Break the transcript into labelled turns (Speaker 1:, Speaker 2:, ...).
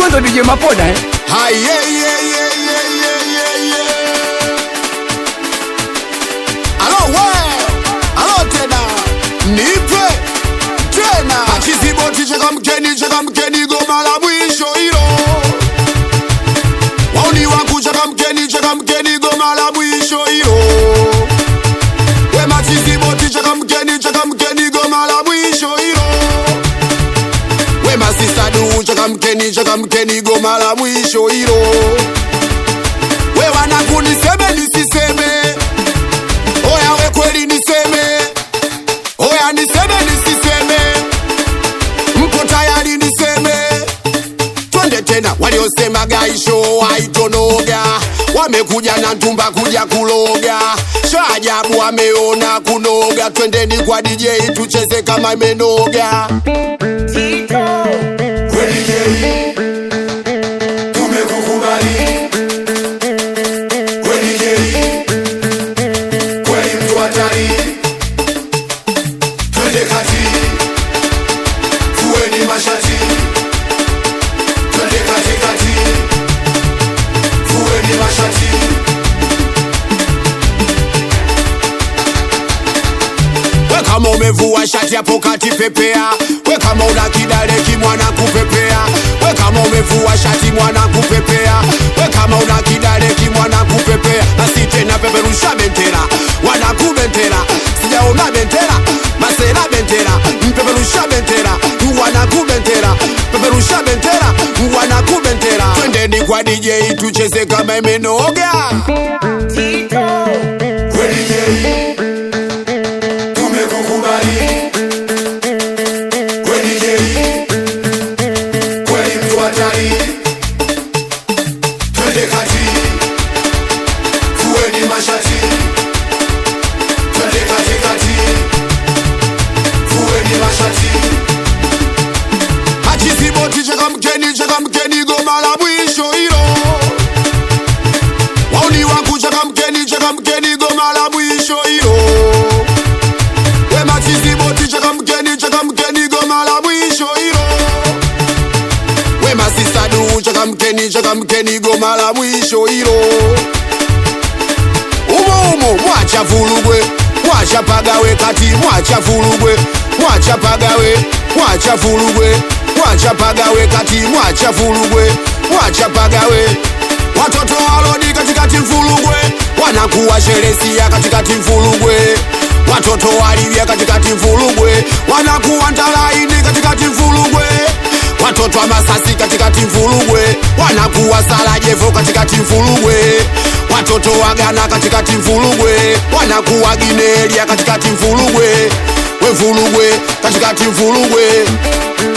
Speaker 1: wewe ndo DJ Mapoda eh?
Speaker 2: Hai, yeah, yeah, yeah, yeah, yeah, yeah, yeah. Alo we, alo tena, nipe tena. Achiziboti cheka mkeni, cheka mkeni, goma la mwisho hilo. Wauni wangu cheka mkeni, cheka mkeni, goma la mwisho hilo. We machiziboti cheka mkeni, cheka mkeni, goma la mwisho hilo. We masisadu cheka mkeni, cheka mkeni, goma la mwisho hilo. We wanangu niseme nisiseme, oya we kweli niseme, oya niseme nisiseme, mko tayari niseme? Twende tena, waliosema gaisho haitonoga wamekuja na ntumba kuja kuloga, shaajabu wameona kunoga. Twendeni kwa DJ tucheze kama imenoga.
Speaker 3: Kweli Jerry, tumekukubali. Kweli Jerry, kweli mtu hatari. Twende kati, fueni mashati. Twende katikati, fueni mashati.
Speaker 2: We kama umevua shati hapo kati pepea, we kama una kidale kimwana kupepea, we kama umevua shati mwana kupepea, we kama una kidale kimwana kupepea, basi tena peperusha bendera, wana kubendera, sijaona bendera, masera bendera, mpeperusha bendera, wana kubendera, peperusha bendera, wana kubendera, twendeni kwa DJ tucheze kama imenoga.
Speaker 3: Kweli Jerry, tumekukubali. Kweli Jerry, kweli mtu hatari. Twende kati, fueni mashati. Twende katikati, fueni mashati.
Speaker 2: Achiziboti cheka mkeni, cheka mkeni, goma la mwisho hilo. Wauni wangu cheka mkeni, cheka mkeni, goma la mwisho hilo. We machiziboti cheka mkeni, cheka mkeni, goma la mwisho hilo. We masisadu cheka mkeni, cheka mkeni, goma la mwisho hilo. Umo umo mwacha vulugwe, mwacha pagawe kati, mwacha vulugwe, mwacha pagawe, mwacha vulugwe, mwacha pagawe kati, mwacha vulugwe, mwacha pagawe. Watoto walodi katikati mfulugwe, wanakuwa sheresia katikati mfulugwe. Watoto walivya katikati mfulugwe, wanakuwa ntalaini katikati mfulugwe. Watoto wa Masasi katikati mfulugwe, wanakuwa Sarajevo katikati mfulugwe. Watoto wa Ghana katikati mfulugwe, wanakuwa Ginelia katikati mfulugwe. We mfulugwe katikati mfulugwe,